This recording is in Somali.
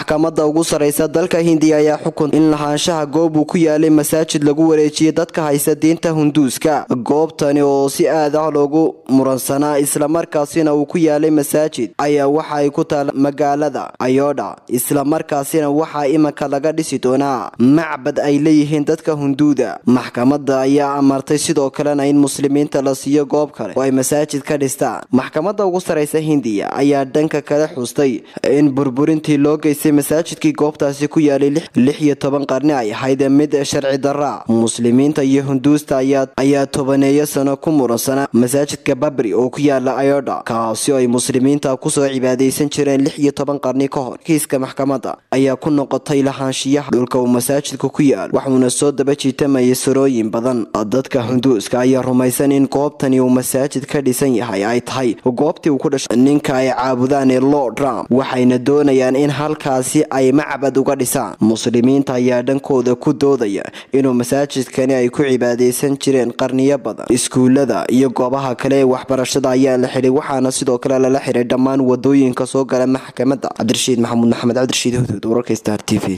maxkamadda ugu sarreysa dalka hindiya ayaa xukun in lahaanshaha goob uu ku yaalay masaajid lagu wareejiyay dadka haysta diinta hunduuska goobtani oo si aad ah loogu muransanaa islamarkaasina uu ku yaalay masaajid ayaa waxa ay ku taala magaalada ayodha islamarkaasina waxaa imanka laga dhisi doonaa macbad ay leeyihiin dadka hunduuda maxkamadda ayaa amartay sidoo kalena in muslimiinta la siiyo goob kale oo ay masaajid ka dhistaan maxkamadda ugu sarreysa hindiya ayaa dhanka kale xustay in burburintii loo geystay masaajidkii goobtaasi ku yaalay lix iyo toban qarni ay ahayd mid sharci daraa muslimiinta iyo hunduusta ayaa tobaneeyo sano ku muransanaa masaajidka babri oo ku yaala ayodha kaasi oo ay muslimiinta kusoo cibaadaysan jireen lix iyo toban qarni ka hor kiiska maxkamadda ayaa ku noqotay lahaanshiyaha dhulka uu masaajidka ku yaal waxuuna soo daba jiitamayay sarooyin badan dadka hunduuska ayaa rumaysan in goobtani uu masaajid ka dhisan yahay ay tahay goobtii uu ku dhashay ninka ay caabudaan ee lord trump waxayna doonayaan in halkaasi ay macbad uga dhisaan muslimiinta ayaa dhankooda ku doodaya inuu masaajidkani ay ku cibaadaysan jireen qarniyo badan iskuulada iyo goobaha kale ee waxbarashada ayaa la xidhay waxaana sidoo kale lala xidhay dhammaan wadooyinka soo gala maxkamadda cabdirashiid maxamuud maxamed cabdirashiid hudud wararka star t v